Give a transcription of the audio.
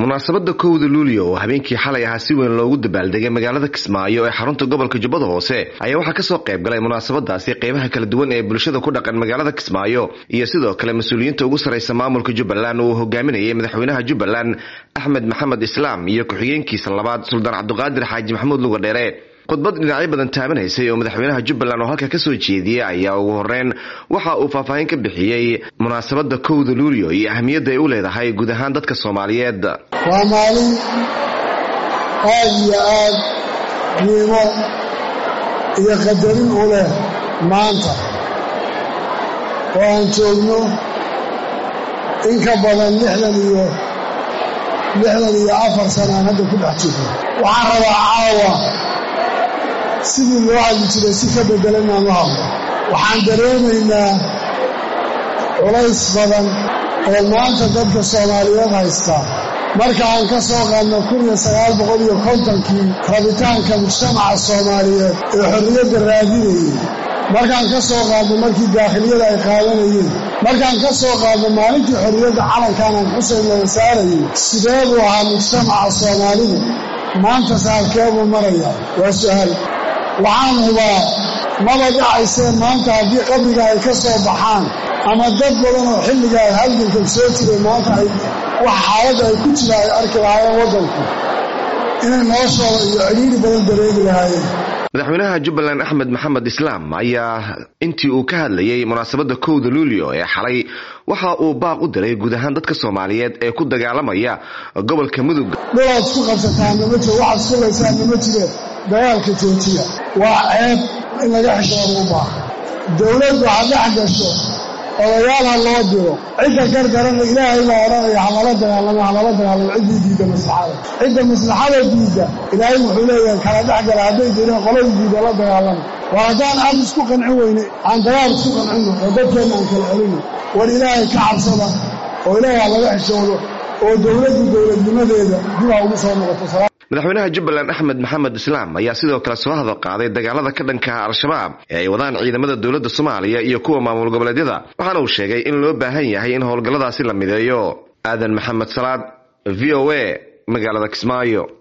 munaasabada kowda luulyo oo habeenkii xalay ahaa si weyn loogu dabaaldegay magaalada kismaayo ee xarunta gobolka jubbada hoose ayaa waxaa kasoo qayb galay munaasabadaasi qeybaha kala duwan ee bulshada ku dhaqan magaalada kismaayo iyo sidoo kale mas-uuliyiinta ugu sarreysa maamulka jubbaland uu hogaaminayay madaxweynaha jubbaland axmed maxamed islaam iyo ku-xigeenkiisa labaad suldaan cabdiqaadir xaaji maxamuud lugadheere khudbad dhinacyo badan taabanaysay oo madaxweynaha jubbaland oo halka kasoo jeediyey ayaa ugu horeyn waxa uu faahfaahin ka bixiyey munaasabada kowda luulyo iyo ahamiyadda ay u leedahay guud ahaan dadka soomaaliyeed waa maalin aad iyo aad qiimo iyo qadarin u leh maanta oo aan joogno in ka badan lixdan iyo lixdan iyo afar sana aan hadda ku dhex jirno waxaan rabaa caawa sidii loo hadli jiray si ka beddelan inaan u hadlo waxaan dareemaynaa culays badan oo maanta dadka soomaaliyeed haystaa marka aan ka soo qaadno kun iyo sagaal boqol iyo kontonkii rabitaanka mujtamaca soomaaliyeed ee xorriyadda raadinayay markaan ka soo qaadno markii daakhiliyada ay qaadanayeen markaan ka soo qaadno maalintii xorriyadda calankan aan xuseyn laga saarayay sidee buu ahaa mujtamaca soomaalidu maanta saalkee buu maraya waa su'aal waxaan hubaa maba dhacaysee maanta haddii qabriga ay ka soo baxaan ama dad badan oo xilligaa halgankan soo jiray maanta ay wax xaaladda ay ku jira ay arki lahaayeen waddanku inay noloshooda iyo cidhiiri badan dareegi lahaayeen madaxweynaha jubbaland axmed maxamed islaam ayaa intii uu ka hadlayay munaasabada kowda luulyo ee xalay waxa uu baaq u diray guud ahaan dadka soomaaliyeed ee ku dagaalamaya gobolka mudug dhulaad isku qabsataanna ma jiro waxaad isku laysaanna ma jire dagaalka joojiya waa ceeb in laga xishooda u baaha dowladdu ha dhex gasho odayaal ha loo diro cidda gargarana ilaahay baa odhanaya halala dagaalamo halala dagaalamo ciddii diidda maslaxada cidda maslaxada diidda ilaahay wuxuu leeyahay kala dhex gala hadday direen qoladii diidda la dagaalamo war haddaan ad isku qancin weyne aan dagaal isku qancino oo dadkeenna aan kala celino war ilaahay ka cabsada oo ilaahay ha laga xishoodo oo dowladdu dowladnimadeeda dib ha ugu soo noqoto madaxweynaha jubbaland axmed maxamed islaam ayaa sidoo kale soo hadal qaaday dagaalada ka dhankaha al-shabaab ee ay wadaan ciidamada dowladda soomaaliya iyo kuwa maamul goboleedyada waxaana uu sheegay in loo baahan yahay in howlgalladaasi la mideeyo aadan maxamed salaad v o a magaalada kismaayo